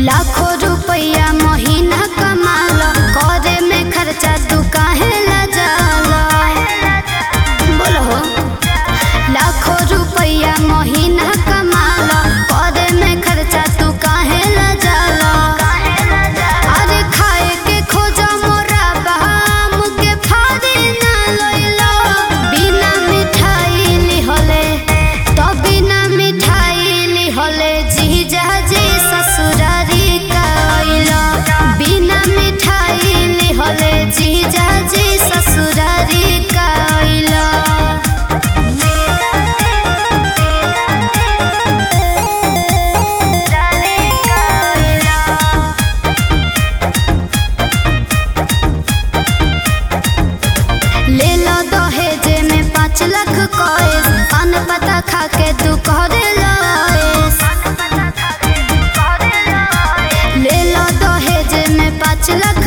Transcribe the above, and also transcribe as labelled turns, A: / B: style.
A: लाखों रुपया महीना कमाल करे में खर्चा तू काहे ला जाला बोलो हो लाखों रुपया महीना कमाल करे में खर्चा तू काहे ला जाला अरे खाए के खोजा मोरा बहाम के फाड़ी ना लइलो बिना मिठाई लिहले तो बिना मिठाई लिहले जीजा जी ससुरारी कइलो बिना मिठाई लिहले जीजा जी ससुरारी कइलो ले लो दहेजे में पाँच लाख कॉइस पान पता खा के तू करे लॉइस ले लो दहेजे में पाँच लाख